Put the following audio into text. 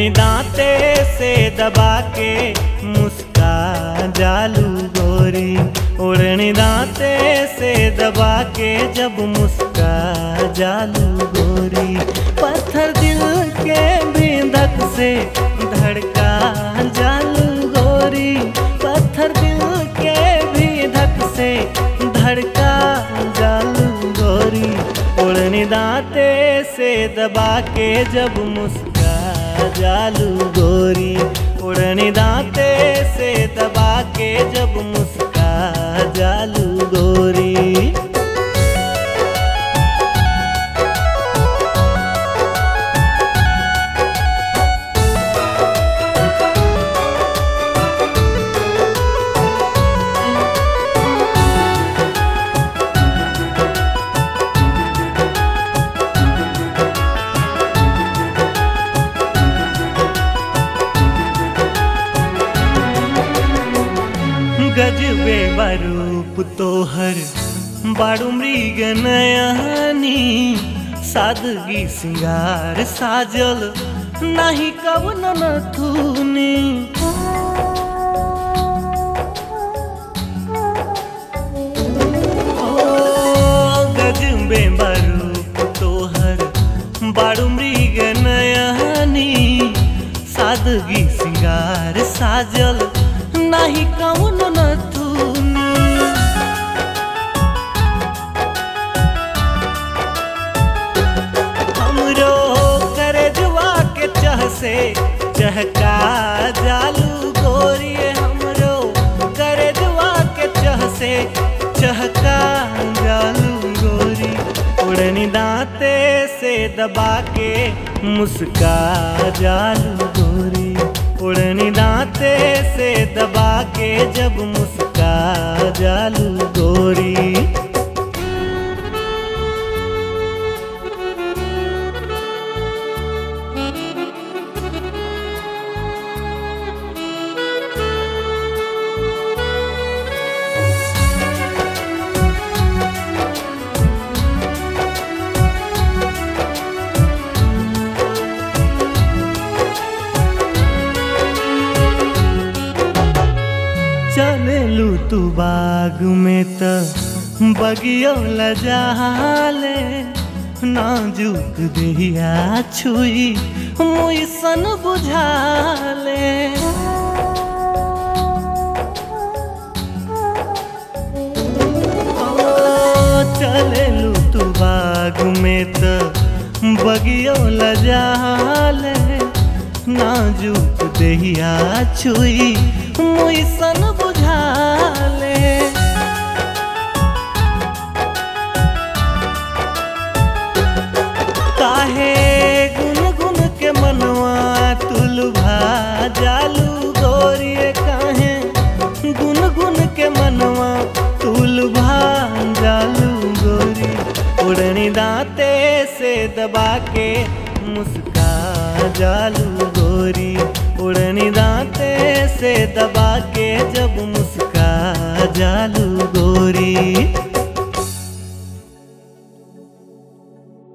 उड़नी दांते से दबा के मुस्का जालू गोरी उड़नी दांते से दबा के जब मुस्का जालू गोरी पत्थर दिल के बिंदक से धड़का जालू गोरी पत्थर दिल के बिंदक से धड़का जालू गोरी उड़नी दांते से दबा के जब मुस्का जालू गोरी उड़नी दांते से दबा के जब मुस्का जालू गोरी गजबे बरूप तोहर बारू मृग नयनी सादगी सिंगार साजल नाही कवन नथुनी ओ गजबे बरूप तोहर बारू मृग नयनी सादगी सिंगार साजल नाही कौन नथुनी हमरो करे जुआ के चह से चहका जालू गोरी हमरो करे जुआ के चह से चहका जालू गोरी उड़नी दांते से दबा के मुस्का जालू गोरी उड़नी दांते से दबा के जब मुस्का जालू गोरी चलेलू तू बाग में त बगियो लजाले नाजुक देहिया छुई मुई सन बुझाले ओ, चलेलू तू बाग में त बगियो लजाले नाजुक देहिया छुई मुई सन बुझाले काहे गुन गुन के मनवा तुलभा जालू गोरिए काहे गुन गुन के मनवा तुलभा जालू गोरी उड़नी दांते से दबा के मुस्का जालू गोरी उड़नी दांते से दबा के जब मुस्का जालू गोरी